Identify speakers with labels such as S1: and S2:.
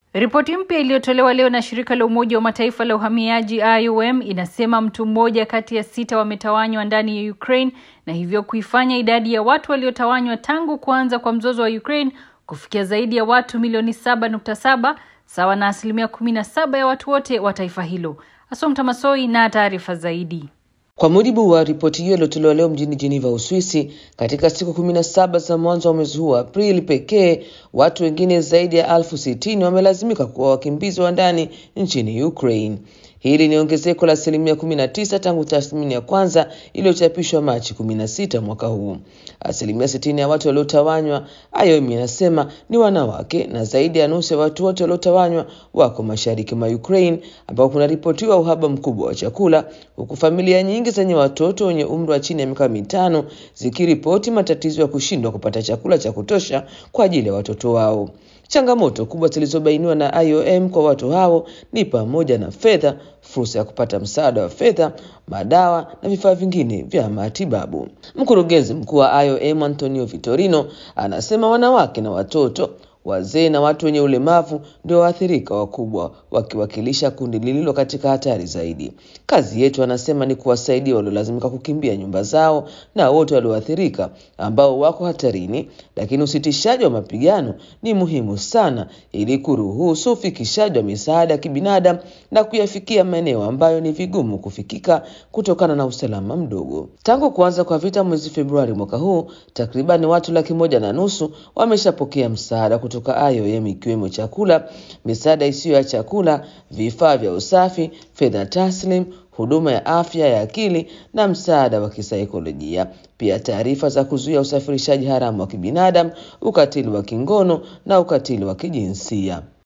S1: Ripoti mpya iliyotolewa leo na shirika la Umoja wa Mataifa la uhamiaji IOM inasema mtu mmoja kati ya sita wametawanywa ndani ya Ukraine na hivyo kuifanya idadi ya watu waliotawanywa tangu kuanza kwa mzozo wa Ukraine kufikia zaidi ya watu milioni 7.7 sawa na asilimia 17 ya watu wote wa taifa hilo. Asomta Masoi na taarifa zaidi.
S2: Kwa mujibu wa ripoti hiyo iliyotolewa leo mjini Geneva, Uswisi, katika siku kumi na saba za mwanzo wa mwezi huu wa Aprili pekee, watu wengine zaidi ya elfu sitini wamelazimika kuwa wakimbizi wa ndani nchini Ukraine. Hili ni ongezeko la asilimia kumi na tisa tangu tathmini ya kwanza iliyochapishwa Machi kumi na sita mwaka huu. Asilimia sitini ya watu waliotawanywa, IOM inasema ni wanawake, na zaidi ya nusu ya watu wote waliotawanywa wako mashariki mwa Ukraine, ambao kunaripotiwa uhaba mkubwa wa chakula, huku familia nyingi zenye watoto wenye umri wa chini ya miaka mitano zikiripoti matatizo ya kushindwa kupata chakula cha kutosha kwa ajili ya watoto wao. Changamoto kubwa zilizobainiwa na IOM kwa watu hao ni pamoja na fedha, fursa ya kupata msaada wa fedha, madawa na vifaa vingine vya matibabu. Mkurugenzi mkuu wa IOM Antonio Vitorino anasema wanawake na watoto wazee na watu wenye ulemavu ndio waathirika wakubwa, wakiwakilisha kundi lililo katika hatari zaidi. Kazi yetu, anasema, ni kuwasaidia waliolazimika kukimbia nyumba zao na wote walioathirika ambao wako hatarini, lakini usitishaji wa mapigano ni muhimu sana ili kuruhusu ufikishaji wa misaada ya kibinadamu na kuyafikia maeneo ambayo ni vigumu kufikika kutokana na usalama mdogo. Tangu kuanza kwa vita mwezi Februari mwaka huu, takribani watu laki moja na nusu wameshapokea msaada kutoka IOM ikiwemo chakula, misaada isiyo ya chakula, vifaa vya usafi, fedha taslim, huduma ya afya ya akili na msaada wa kisaikolojia. Pia taarifa za kuzuia usafirishaji haramu wa kibinadamu, ukatili wa kingono na ukatili wa kijinsia.